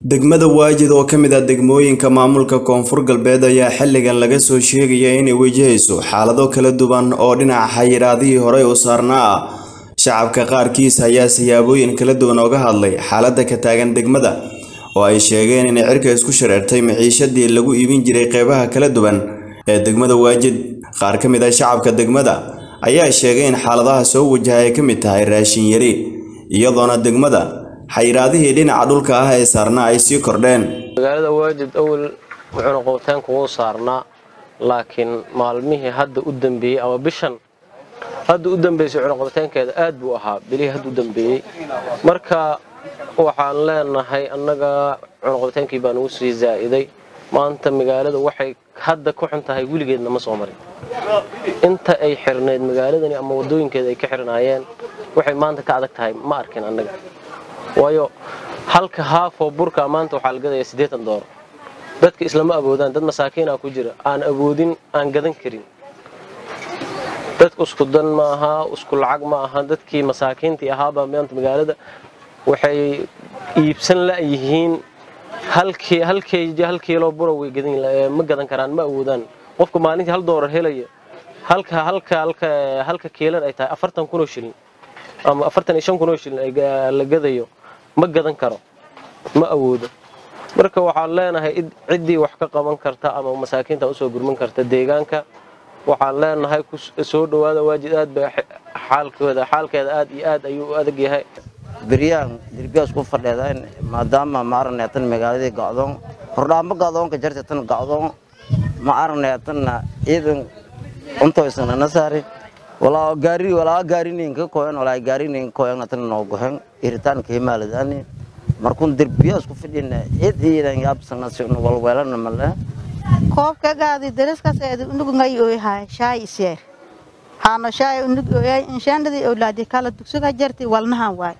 degmada waajid oo ka mid ah degmooyinka maamulka koonfur galbeed ayaa xilligan laga soo sheegaya inay wajahayso xaalado kala duwan oo dhinaca xayiraadihii horey u saarnaa ah shacabka qaarkiis ayaa siyaabooyin kala duwan ooga hadlay xaaladda ka taagan degmada oo ay sheegeen inay cirka isku shareertay maciishadii lagu iibin jiray qeybaha kala duwan ee degmada waajid qaar ka mid ah shacabka degmada ayaa sheegay in xaaladaha soo wajaha ay ka mid tahay raashin yari iyadoona degmada xayiraadihii dhinaca dhulka ah ee saarnaa ay sii kordheen magaalada waajid awal wuxuuna qowtaanku wuu saarnaa laakiin maalmihii hadda u dambeeyey ama bishan hadda u dambeysay cunuqabataankeeda aad buu ahaa bilihii hadda u dambeeyey marka waxaan leenahay annaga cunuqabataankii baa nagu sii zaa'iday maanta magaalada waxay hadda ku xun tahay weligeedna ma soo marin inta ay xirnayd magaaladani ama waddooyinkeeda ay ka xirnaayeen waxay maanta ka adag tahay ma arkin annaga waayo halka haafoo burka maanta waxaa la gadaya siddeetan dooro dadka islama awoodaan dad masaakiina ku jira aan awoodin aan gadan karin dadku isku dan ma aha isku lacag ma aha dadkii masaakiintii ahaabaa maanta magaalada waxay iibsan la'yihiin hal kiilo bura way ma gadan karaan ma awoodaan qofka maalintii hal doolar helaya halka kiilan ay tahay afartan kunoo shilin ama afartan iyo shan kunoo shilin la gadayo ma gadan karo ma awoodo marka waxaan leenahay ciddii wax ka qaban karta ama masaakiinta usoo gurman karta deegaanka waxaan leenahay soo dhowaada waajid aad ba xaalkooda xaalkeeda aad iyo aad ayuu u adag yahay beryahan dirbiyaas ku fadheedaan maadaama ma aragnay tan magaaladii gacdoon hordhaamo gacdoonka jarta tan gacdoon ma aragnay tanna ciidan untoysana nasaari walaa gaari walaa gaarinin ka koyan walaa gaarinin koyan tan noo gohen iritaan ka himaaladani markun dirbiyaas ku fadhina cid ciidan yaabsana si walweelana male koobka gaadi daraskaas eedu unug ngay ooyahay shaay iseer haano shaay unug ooyay inshaandadii awlaadi kala dugsuga jarti walnahan waay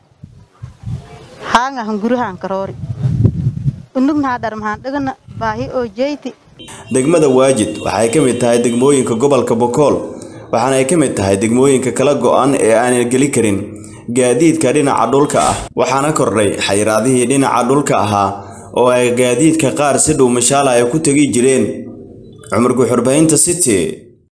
haanga hungurahan karoori unugnaha dharmahan dhagana baahi oo jeyti degmada waajid waxay ka mid tahay degmooyinka gobolka bokool waxaana ay ka mid tahay degmooyinka kala go'an ee aanan geli karin gaadiidka dhinaca dhulka ah waxaana kordhay xayiraadihii dhinaca dhulka ahaa oo ay gaadiidka qaar si dhow mashaala ay ku tegi jireen cumar guxurbahinta city